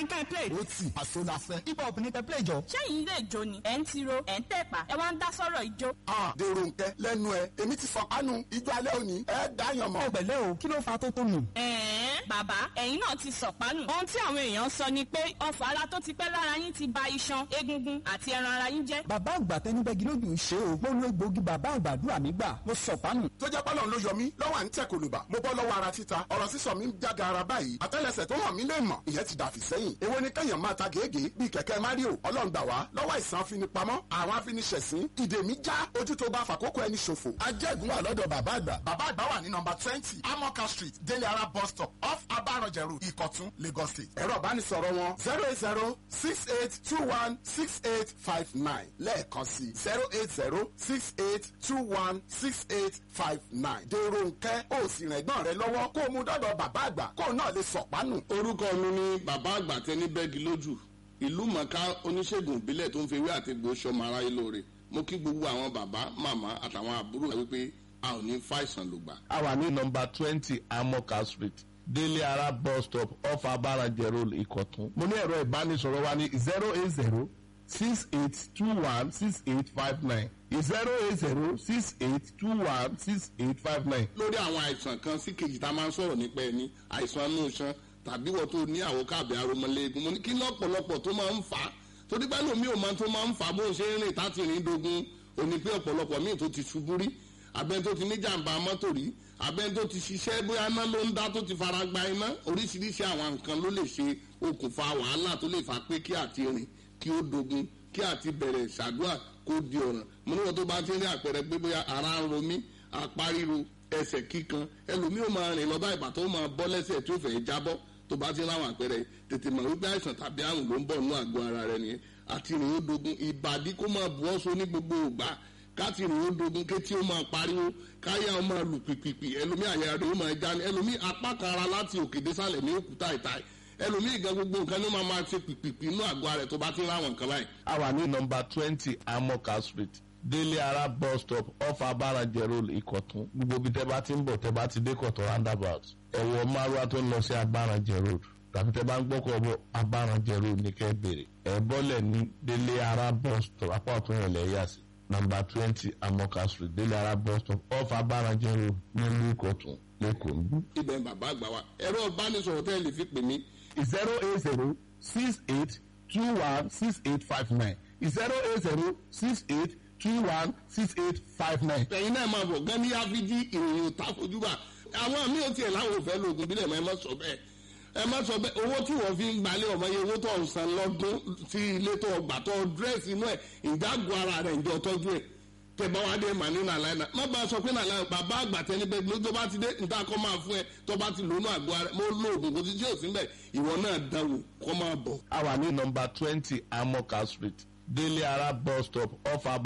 ní kẹ́ ẹ play. ó tì àṣọ la fẹ́. hip hop ní kẹ́ play jọ. ṣẹ́yìn ilé ìjó ni ẹ̀ ń tiro ẹ̀ ń tẹ̀pà ẹ wá ń dá sọ́rọ̀ ìjó. a dèrò nkẹ lẹ́nu ẹ èmi ti fọkànù ijó alẹ́ òní ẹ dáyàn mọ́. ọ̀gbẹ̀lẹ̀ o kí ló fa tó tó nù. ẹ̀ẹ́n bàbá ẹ̀yin náà ti sọ̀pánù. ohun tí àwọn èèyàn sọ ni pé ọfà ara tó ti pẹ́ lára yín ti ba iṣan egungun àti ẹran ara yín jẹ́. bàbá àgbà tẹnibẹ́gi lójú ṣe o gbóná egbòogi bàbá àgbàdúrà mi gbà mo sọ̀pánù. tó jẹ́ pọ́lọ́ ló yọ mí lọ́wọ́ à ń tẹ̀ kòlùbà mo bọ́ lọ́wọ́ ara títa ọ̀rọ̀ sísọ mi ń jága ara báyìí àtẹ́lẹsẹ̀ tó hàn mí lè mọ̀ ìyẹn ti dàfí sẹ́yìn èwo ni kẹ́yàn máa ta gègé bíi kẹ̀kẹ́ mario ọlọ́ngbà wá lọ́wọ́ ìsàn afinipamọ́ àwọn afiniṣẹ̀sín ìdè mi já ojú tó bá fàkókò ẹni ṣòfò. ajẹ́gun wà lọ́dọ̀ bàbá àgbà. bàbá àgbà wà ní nọmba twenty amoka street délé ara bus stop off abarọ̀jẹ̀rù ìkọ̀tún lagos state. ẹ̀rọ ìbánisọ̀rọ̀ wọn zero eight zero six eight two one six eight five nine lẹ́ẹ̀kan sí zero eight zero six eight two one six eight five nine. dèrò nkẹ́ ó sì rìn ẹ̀gbọ́n rẹ lọ́wọ́ kó o mú dọ́dọ̀ bàbá àgbà kó o náà lè sọ̀pánù. orúkọ mi ni bàbá àgbà tẹni bẹ́ẹ̀gì lójú ìlú mọ̀ká oníṣègùn ìbílẹ̀ tó ń fi ewé àti egbò sọmọ aráyé lóore mo kí gbogbo àwọn bàbá màmá àtàwọn àbúrò rẹ wípé a ò ní fàìsàn lògbà. a wà ní nọmba twenty amoka street délé ara bus stop off abarajẹ road ìkọ̀tún. mo ní ẹ̀rọ ìbánisọ̀rọ̀ wa ní zero eight zero six eight two one six eight five nine zero eight zero six eight two one six eight five nine. lórí àwọn àìsàn kan sí kejì tá a máa ń sọ̀rọ̀ nípa ẹni àìsàn inú iṣan tàbí wọ́n tó ní àwọn káàbẹ̀ aromọléegun mo ní kí lọ́pọ̀lọpọ̀ tó máa ń fà á torí pé lómi ò máa tó máa ń fà á bó ń ṣe ń rìn táti rìn dogun òní pé ọ̀pọ̀lọpọ̀ míì tó ti ṣubú rí abẹ́ni tó ti ní jàǹbá mọ́tò rí abẹ́ni tó ti ṣiṣẹ́ bóyá iná ló ń dá tó ti fara gba iná oríṣiríṣi àwọn nǹkan ló lè ṣe okùnfà wàhálà tó lè fà pé kí àti rìn kí ó dogun kí àti bẹ̀rẹ̀ ṣàdúrà kó di ọ̀ràn mo níwọ̀n tó bá ti rí àpẹẹrẹ pé bóyá ara ń ro mí apá ríro ẹsẹ̀ kíkan ẹlòmíì ó máa rìn lọ́ba ìgbà tó máa bọ́ lẹ́sẹ̀ tó fẹ́ jábọ́ tó bá ti ráwọn àpẹẹrẹ tètè mọ̀ wípé àìsàn tàbí àrùn ló ń bọ̀ nínú àgọ́ ara rẹ nìyẹn àti rìn ó dogun ìbàdí kó máa bu ọ́sọ ní gbogbo ògbà káti rìn ó dogun kétí ó máa pariwo káyà ó máa lù pìpìpì ẹlòmíì àyà rẹ ó máa já ní ẹlòmíì apá kan ara láti òkè désàlẹ̀ ní òkúta ìta ẹlòmíì gan gbogbo nǹkan ní ó máa máa ṣe pìpìpì inú àgọ́ ara rẹ tó bá ti ráwọn nǹkan báyìí. a wà ní nọmba twenty amoka street délé ara bus stop off abarajẹ road ìkọ̀tún gbogbo ibi tẹ́ bá ti ń bọ̀ tẹ́ bá ti dé kọ̀tún roundabout ẹ̀wọ̀ márùwá tó ń lọ sí abarajẹ road tàbí tẹ́ bá ń gbọ́kọ̀ bọ̀ abarajẹ road ní kẹ́ bèrè ẹ̀ bọ́lẹ̀ ní délé ara bus stop apá ọ̀tún yẹn lẹ́ yà sí nọmba twenty amoka street délé ara bus stop off abarajẹ road nílùú ìkọ̀tún lẹ́kọ̀ọ́ níbí. ibẹ̀ ń bàbá àgbà wa ẹ̀rọ ìbánisọ̀rọ̀ tẹ́ ẹ lè fi pè mí zero eight zero six eight two one six eight five nine zero eight zero six eight two one six eight five nine. ẹ̀yin náà máa bọ̀ gan ní áfíjí ìròyìn òtá fojúbà àwọn míì ò tiẹ̀ láwọn ò fẹ́ lóògùn bílẹ̀ mọ́ ẹ má sọ bẹ́ẹ̀ ẹ má sọ bẹ́ẹ̀ owó tí wọ́n fi ń gbalẹ̀ ọmọ yẹn owó tó ń san lọ́dún sí ilé tó gbà tó dírẹ́sì inú ẹ̀ ìdágùn ara rẹ̀ ìjọ tọ́jú ẹ̀ tẹ bá wá dé mà ní nàlàyé náà má bá a sọ pé nàlàyé bàbá àgbà tẹni bẹ́ẹ̀ ló tó bá ti dé níta kọ́ máa fún ẹ tó bá ti lónú àgọ́ ara mo lo oògùn kò sí tí ò sí bẹ́ẹ̀ ìwọ náà dánwò kọ́ máa bọ̀. a wà ní nọmba twenty amoka street délé ara bus stop off